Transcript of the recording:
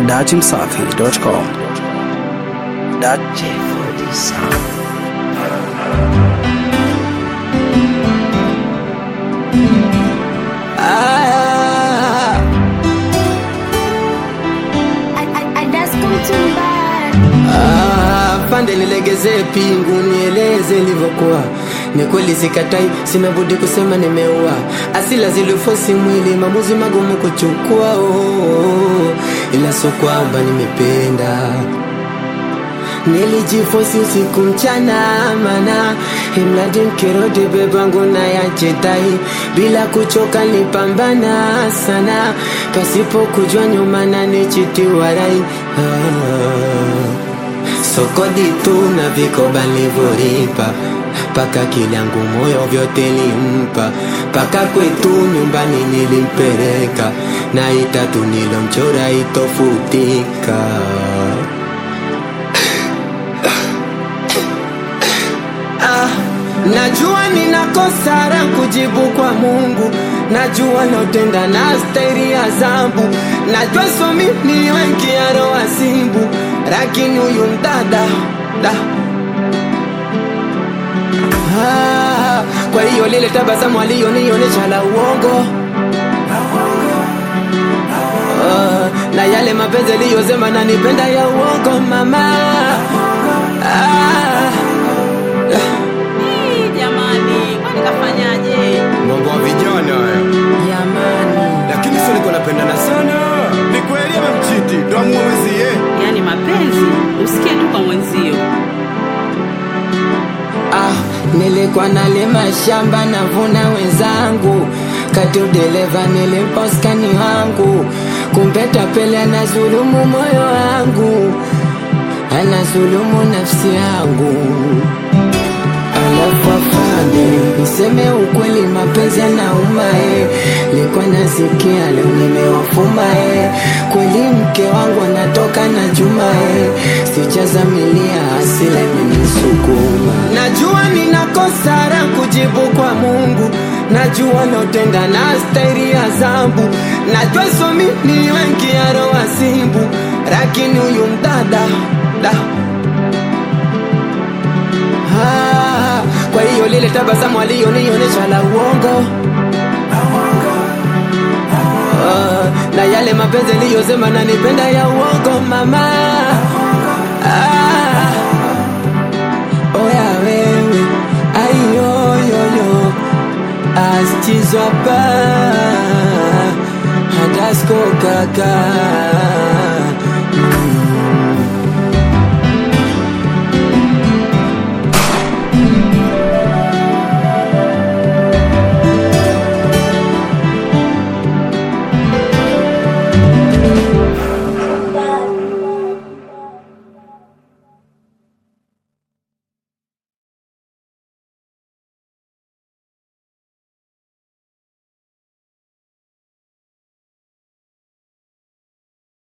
datimsafi.com. Dat Ah, ah, pande nilegezee pingu nieleze ilivyokuwa ni kweli sikatai sina budi kusema nimeua asila zilifosi mwili maamuzi magumu kuchukua oh, oh, oh. ila so kwamba nimependa nilijifosi usiku mchana mana imradi mkirudi bebangu na yachetai bila kuchoka nipambana sana pasipo kujua nyuma na nichitiwarai ah. sokodi tu na vikoba nilivyolipa paka kilyangu moyo vyote limpa paka kwetu nyumbani nilimpeleka na itatu nilomchora itofutika Ah, najua ninakosa la kujibu kwa Mungu, najua nautenda na stairi ya zambu, najua somi ni wengi ya roho simbu, lakini huyu mdada da ah, kwa hiyo lile tabasamu aliyonionyesha la uongo ah, na yale mapenzi aliyosema nanipenda ya uongo mama ah, Hii, jamani kwani kafanyaje mambo ya vijana haya jamani lakini sio niko napendana sana ni kweli amemchiti ndo amwezie yaani mapenzi usikie tu kwa mwenzio Ah, nilikuwa nalima shamba navuna wenzangu, kati udereva nilimpa uskani wangu, kumbe tapeli anazulumu moyo wangu, anazulumu nafsi yangu. Alafu afande, niseme ukweli, mapenzi yanauma eh. Likuwa nasikia leo nimewafuma eh. Kweli mke wangu anatoka na Juma eh. Sijazamilia hasila imenisukuma. Najua ninakosa la kujibu kwa Mungu, najua nautenda na stairi ya zambu, najua somi ni wengi ya roho simbu, lakini huyu mdada da Ah, kwa hiyo lile tabasamu aliyonionyesha la uongo Ah, na yale mapenzi aliyosema nanipenda ya uongo mama ah, oya wewe aiyoyoyo astizwapa hadasko kaka